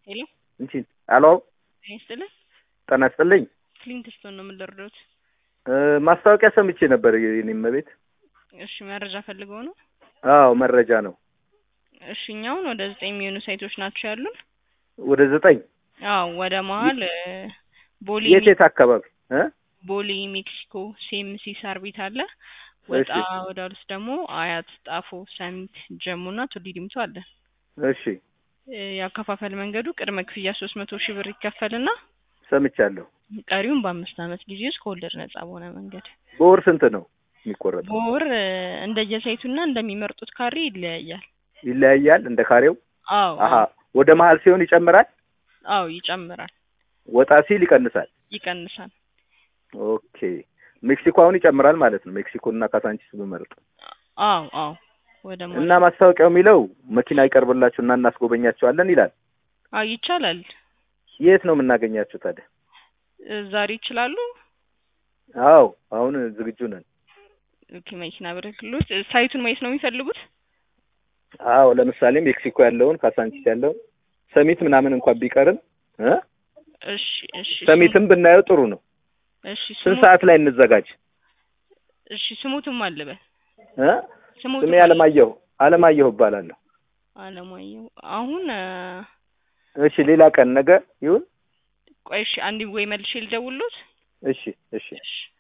ሄሎ እንቺ አሎ ጤና ይስጥልን። ጤና ይስጥልኝ። ክሊንትስቶን ነው የምንደርደሩት። እ ማስታወቂያ ሰምቼ ነበር የኔም ቤት። እሺ መረጃ ፈልገው ነው? አዎ መረጃ ነው። እሺ እኛውን ወደ ዘጠኝ የሚሆኑ ሳይቶች ናቸው ያሉን። ወደ ዘጠኝ አዎ ወደ መሀል እ ቦሌ የት የት አካባቢ እ ቦሌ ሜክሲኮ ሴምሲ ሳር ቤት አለ። ወጣ እሺ ወዳሉት ደግሞ አያት፣ ጣፎ፣ ሰሚት፣ ጀሙ እና ቱሊ ዲምቱ አለ። እሺ እ ያከፋፈል መንገዱ ቅድመ ክፍያ ሶስት መቶ ሺህ ብር ይከፈልና ሰምቻለሁ። ቀሪውን በአምስት ዓመት ጊዜ ውስጥ ከወለድ ነጻ በሆነ መንገድ በወር ስንት ነው የሚቆረጠው? በወር እ እንደየሳይቱና እንደሚመርጡት ካሬ ይለያያል። ይለያያል እንደ ካሬው። አዎ አሀ አዎ ወደ መሀል ሲሆን ይጨምራል፣ አዎ ይጨምራል፣ ወጣ ሲል ይቀንሳል። ይቀንሳል። ኦኬ ሜክሲኮ አሁን ይጨምራል ማለት ነው። ሜክሲኮ እና ካሳንቺስ ብመርጥ አዎ አዎ ወደ እና ማለት ማስታወቂያው የሚለው መኪና ይቀርብላችሁ እና እናስጎበኛቸዋለን ይላል። አዎ ይቻላል። የት ነው የምናገኛቸው ታዲያ? እ ዛሬ ይችላሉ። አዎ አሁን ዝግጁ ነን። ኦኬ መኪና ብልክሎት እ ሳይቱን ማየት ነው የሚፈልጉት? አዎ ለምሳሌ ሜክሲኮ ያለውን ካሳንቺስ ያለውን ሰሚት ምናምን እንኳን ቢቀርም እ እሺ እሺ ሰሚትም ብናየው ጥሩ ነው። እሺ ስንት ስሙ ሰዓት ላይ እንዘጋጅ? እሺ ስሙትም አለበል እ ስሙትም ስሜ አለማየሁ አለማየሁ እባላለሁ። አለማየሁ አሁን እ እሺ ሌላ ቀን ነገ ይሁን። ቆይ እሺ አንዴ ወይ መልሼ ልደውልሎት። እሺ እሺ እሺ